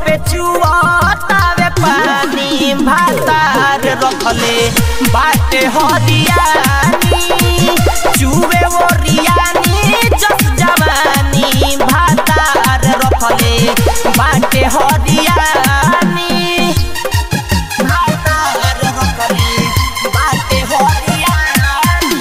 ठोपे चुआतावे पानी भातार रखले बाटे हरियानी चुवे ओरियानी जस जवानी भातार रखले बाटे हरियानी भातार रखले बाटे हरियानी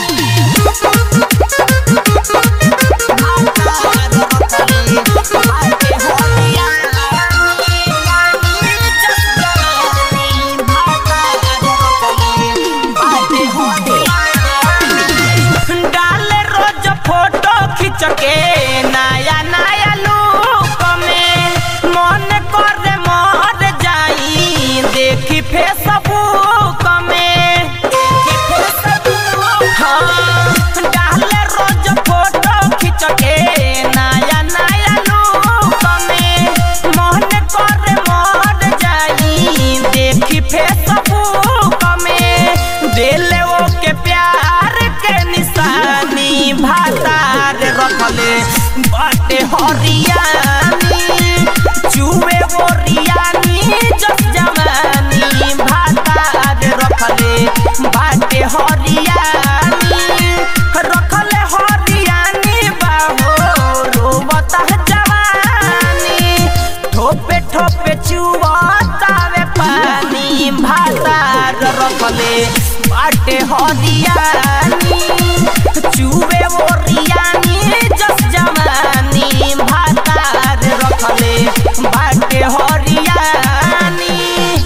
डाले रोज फोटो खींच के नया नया लुक में मन करे मर जाई देखी फेसबुक में देखी फेसबुक हाँ डाले रोज फोटो खींच के नया नया लुक में मन करे मर जाई देखी फेसबुक में दिले वो के प्यार के निशानी भातार रखले बाटे हरियानी चुवे बोरियानी जस जवानी भातार रखले बाटे हरियानी रखले हरियानी बाहो रोबता जवानी ठोपे ठोपे चुआतावे पानी भातार रखले बाटे हरियानी चुवे ओरियानी जस जवानी भातार रखले बाटे हरियानी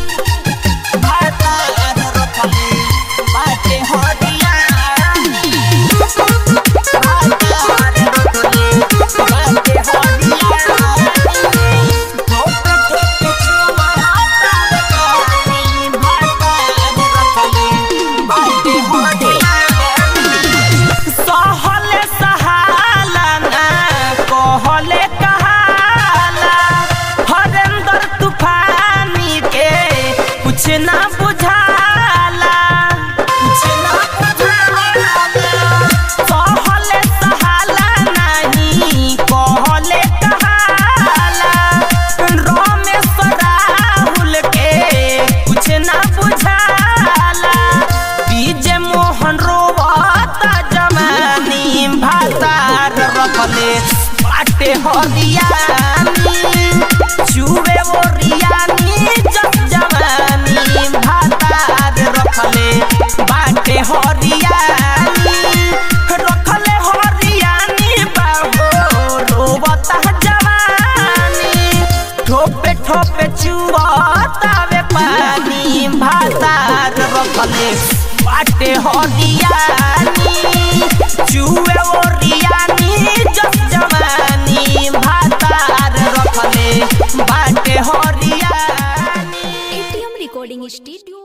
भातार रखले बाटे हरियानी भातार रखले बाटे हरियानी ठोपे ठोपे चुआतावे पानी भातार रखले बाटे हरियानी सहले सहाला ना कहले कहाला हरेंद्र तूफानी के कुछ ना बुझाला कुछ ना बुझाला सहले सहाला नहीं कहले कहाला रमेश राहुल के कुछ ना बुझाला डीजे मोहन रोवता जमानी भातार रखले बाटे हरियानी चुवे ओरियानी जस जवानी भातार रखले बाटे हरियानी रखले हरियानी बाबो रोवता जवानी ठोपे ठोपे चुआतावे पानी भातार रखले बाटे हरियानी चुवे ओरियानी जस जवानी भातार रखले बाटे हरियानी एटीएम रिकॉर्डिंग स्टूडियो